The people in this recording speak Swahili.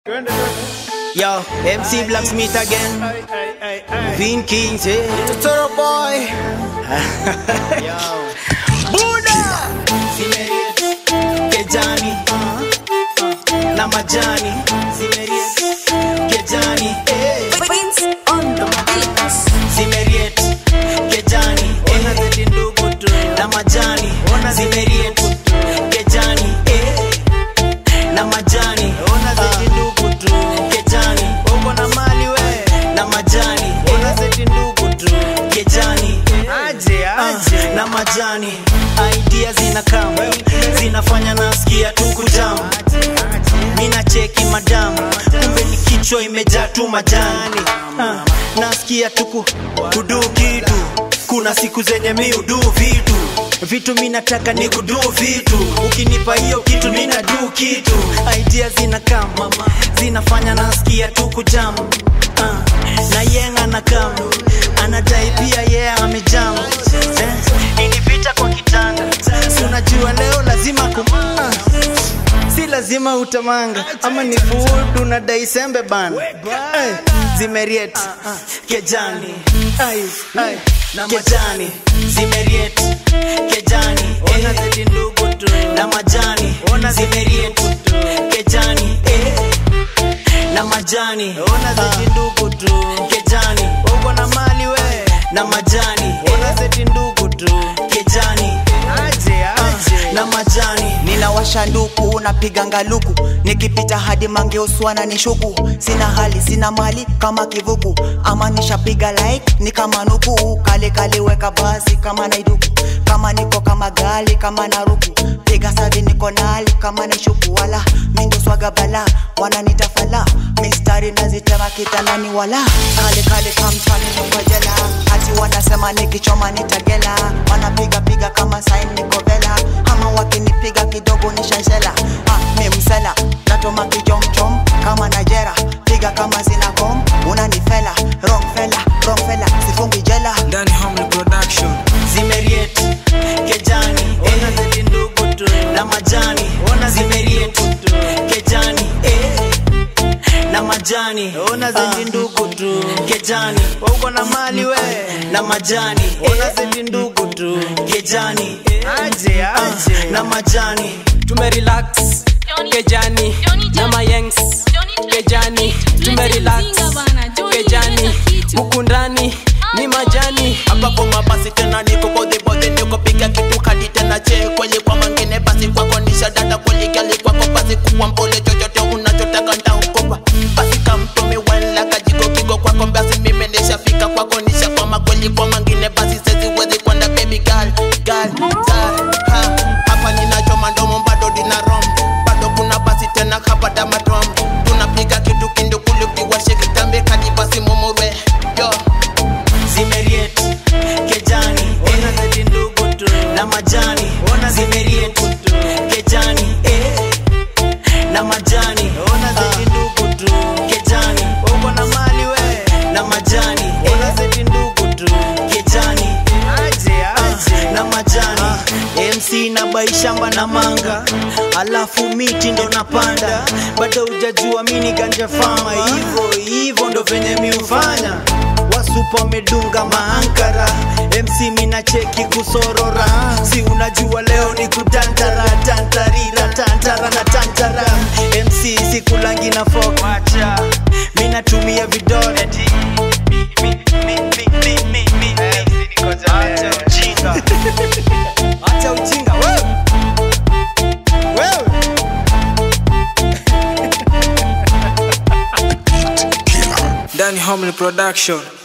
Yo, MC Blacksmith again. Vin Kings, eh? Totoro boy. Buda! Kejani. Na majani. Kejani, eh? Prince on the beats. Zimeriet. Kejani, eh? Na majani. Zimeriet. Kejani, eh? Na majani. Kejani. Na majani. Kejani. Ah, na majani idea zinakam zinafanya nasikia tu kujam mina cheki madamu kumbe ni kichwa imejaa tu majani ah, nasikia tu ku- kudu kitu kuna siku zenye mi udu vitu vitu mi nataka ni kudu vitu ukinipa hiyo kitu mina du kitu idea zinakam zinafanya nasikia tu kujam ah, na yenga na kam anadai pia yeye yeah, amejam eh, ini vita kwa kitanda si unajua leo lazima kum ah, si lazima utamanga ama ni food unadai sembe bana hey, zimeriet kejani ay, ay, kejani zimeriet kejani eh, na majani zimeriet kejani eh, na majani Ah, kejani na majani kejani Ah, na majani ninawasha nduku napiga ngaluku nikipita hadi mange uswana ni shuku sina hali sina mali kama kivuku ama nishapiga like ni kama nuku kale kale weka basi kama naiduku kama niko kama gali kama naruku piga savi niko nali kama ni shuku wala mindo swaga bala wananitafala mistari nazitema kitandani wala kale kale kamtani nikojela hati wanasema nikichoma nitagela wanapiga piga kama sain niko vela ama wakinipiga kidogo nishanshela ah, mi msela natoma kijomchom kama najera piga kama sina kom unanifela wrong fela wrong fela sifungi jela Danny Hamlin Production. zimeriet kejani eh, na majani zimeriet kejani eh, na majani Ah, kejani uko na mali we na majani ndugu tu kejani Ah, na majani tumerelax kejani na mayengs kejani tumerelax kejani huku ndani ni majani hapa kwa mabasi tena niko bodhi bodhi niko piga kitu kadi tena che kweli kwa mangine basi kwako nisha dada kweli gali kwako basi kuwa mpole chochote unachotaka ntaokopa basi kamtumi wala kajiko kigo kwako basi mimi nishafika kwako nisha kwama kweli kwa mangine basi sezi wezi kwenda baby girl girl girl ha hapa ninachoma ndomo bado dina rom bado kuna basi tena hapa damatrom tunapiga kitu kindukulu kiwashe kitambe kadi basi mumurwe yo zimeriet kejani eh, na majani zimeriet kejani eh, na majani Ah, kejani na majani kejani Ah, na majani mc na baishamba na manga alafu miti ndo napanda bado ujajua mini ganja fama hivo hivo ndo venye miufanya wasupa medunga maankara mc mina cheki kusorora si unajua leo ni kutantara tantarira tantara na tantara mc sikulangi na fok minatumia vidole Acha ujinga. Acha ujinga wewe. Wewe. Danny Hamlin Production.